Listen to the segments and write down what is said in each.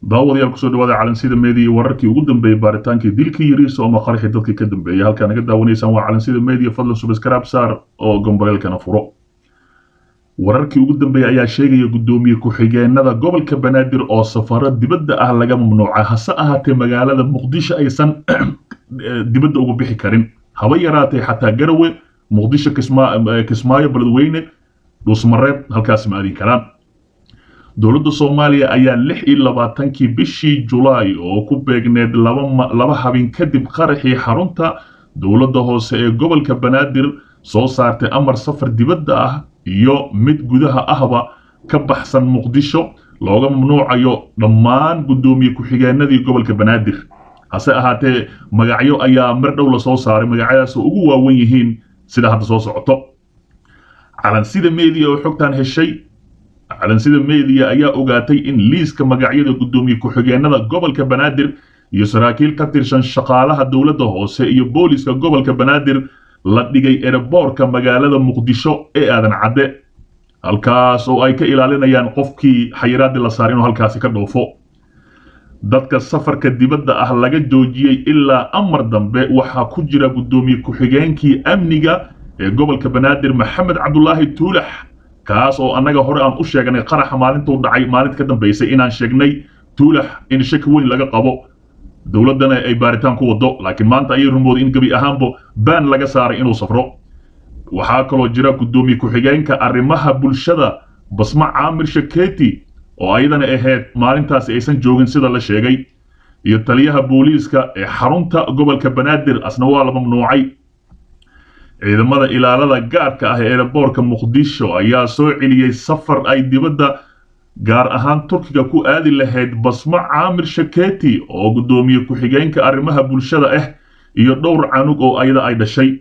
daawadayaal kusoo dhawaada calansida media wararkii ugu dambeeyey baaritaankii dilkii yariisa oo maqarixii dadkii ka dambeeyay halkaa naga daawanaysaan waa calansida media fadlan subscribe saar oo gomboleelkana furo wararkii ugu dambeeyey ayaa sheegaya guddoomiye ku-xigeenada gobolka banaadir oo safaro dibadda ah laga mamnuuca hase ahaatee magaalada muqdisho aysan dibadda uga bixi karin haba yaraatee xataa garawe muqdisho kismaayo beledweyne dhuusmareeb halkaas ma aadin karaan dowladda soomaaliya ayaa lix iyo labaatankii bishii julaay oo ku beegneed laba habeen kadib qaraxii xarunta dowladda hoose ee gobolka banaadir soo saartay amar safar dibadda ah iyo mid gudaha ahba ka baxsan muqdisho looga mamnuucayo dhammaan guddoomiye ku-xigeenadii gobolka banaadir hase ahaatee magacyo ayaa mar dhow la soo saaray magacyadaasoo ugu waawan yihiin sida hadda soo socoto calansida media oo xogtan heshay calansida media ayaa ogaatay in liiska magacyada guddoomiye ku-xigeenada gobolka banaadir iyo saraakiil ka tirsan shaqaalaha dowladda hoose iyo booliska gobolka banaadir la dhigay ereboorka magaalada muqdisho ee aadan cadde halkaas oo ay ka ilaalinayaan qofkii xayiraadii la saar inuu halkaasi ka dhoofo dadka safarka dibadda ah laga joojiyey ilaa amar dambe waxaa ku jira guddoomiye ku-xigeenkii amniga ee gobolka banaadir maxamed cabdulaahi tuulax kaas oo annaga hore aan u sheegnay qaraxa maalintuu dhacay maalinta ka dambaysay inaan sheegnay tuulax in shaki weyn laga qabo dowladdana ay baaritaan ku wado laakiin maanta ayay rumooday in gebi ahaanba baan laga saaray inuu safro waxaa kaloo jira guddoomiye ku-xigeenka arrimaha bulshada basma caamir shaketi oo ayadana ahayd maalintaasi aysan joogin sida la sheegay iyo taliyaha booliiska ee xarunta gobolka banaadir asna waa la mamnuucay ciidamada ilaalada gaarka ah ee eeraboorka muqdisho ayaa soo celiyey safar ay dibadda gaar ahaan turkiga ku aadi lahayd basmo caamir shaketi oo guddoomiye ku-xigeenka arrimaha bulshada ah iyo dhowr canug oo ayada ay dhashay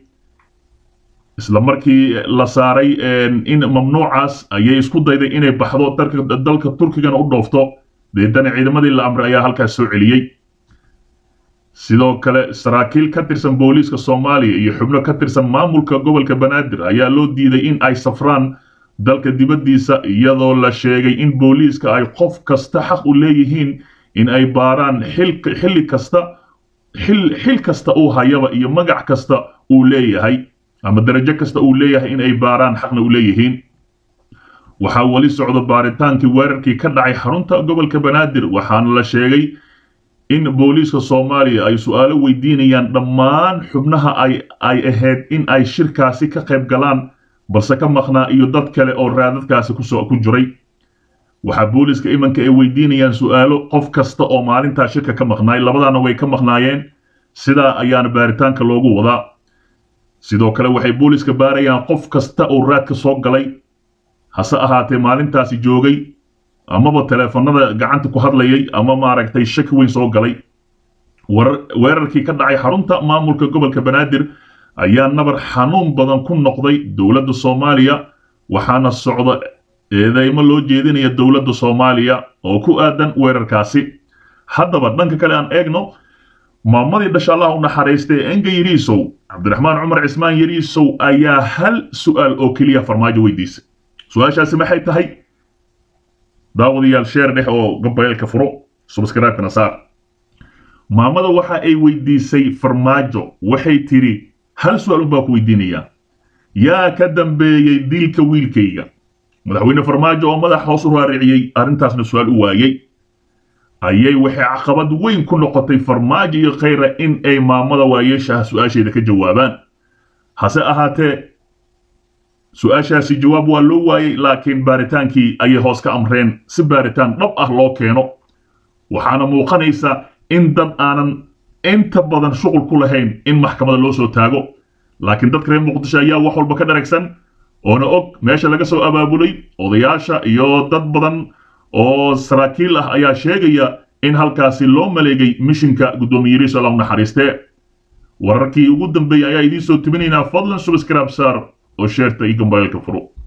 isla markii la saaray in mamnuucaas ayay isku dayday inay baxdo dalka turkigana u dhoofto deedana ciidamadii la amray ayaa halkaas soo celiyey sidoo kale saraakiil ka tirsan booliiska soomaaliya iyo xubno ka tirsan maamulka gobolka banaadir ayaa loo diiday in ay safraan dalka dibaddiisa iyadoo la sheegay in booliiska ay qof kasta xaq u leeyihiin in ay baaraan xilli kasta xil kasta uu hayaba iyo magac kasta uu leeyahay ama darajo kasta uu leeyahay in ay baaraan xaqna u leeyihiin waxaa weli socdo baaritaankii weerarkii ka dhacay xarunta gobolka banaadir waxaana la sheegay in booliiska soomaaliya ay su-aalo weydiinayaan dhammaan xubnaha ay ahayd in ay shirkaasi ka qayb galaan balse ka maqnaa iyo dad kale oo raadadkaasi ku jiray waxaa booliiska imanka ay weydiinayaan su-aalo qof kasta oo maalintaa shirka ka maqnaay labadaana way ka maqnaayeen sidaa ayaana baaritaanka loogu wadaa sidoo kale waxay booliiska baarayaan qof kasta oo raadka soo galay hase ahaatee maalintaasi joogay amaba teleefanada gacanta ku hadlayay ama maaragtay shaki weyn soo galay weerarkii ka dhacay xarunta maamulka gobolka banaadir ayaa nabar xanuun badan ku noqday dowladda soomaaliya waxaana socda eedeymo loo jeedinaya dowladda soomaaliya oo ku aadan weerarkaasi haddaba dhanka kale aan eegno maamadii dhasha allah u naxariistay enga yariisow cabdiraxmaan cumar cismaan yariisow ayaa hal su'aal oo keliya farmaajo weydiisay su-aashaasi maxay tahay daawadayaal sheer dhex oo gabayeelka furo subscribe-kana saar maamada waxa ay weydiisay farmaajo waxay tidhi hal su-aal unbaa ku weydiinayaa yaa ka dambeeyey dilka wiilkayga madaxweyne farmaajo oo madax hoos u raariciyey arrintaasna su-aal u waayey ayay waxay caqabad weyn ku noqotay farmaajo iyo khayra in ay maamada waayeeshaha su-aasheeda ka jawaabaan hase ahaatee su-aashaasi jawaab waa loo waayey laakiin baaritaankii ayay hoos ka amreen si baaritaan dhab ah loo keeno waxaana muuqanaysa in dad aanan inta badan shuqul ku lahayn in maxkamada loo soo taago laakiin dadka reer muqdisho ayaa wax walba ka dharagsan oona og meesha laga soo abaabulay odayaasha iyo dad badan oo saraakiil ah ayaa sheegaya in halkaasi loo maleegay mishinka guddoomiye yariis alla u naxariistee wararkii ugu dambeeyey ayaa idiin soo tibinaynaa fadlan subscribe saar oo sheerta iyo gambayeelka furo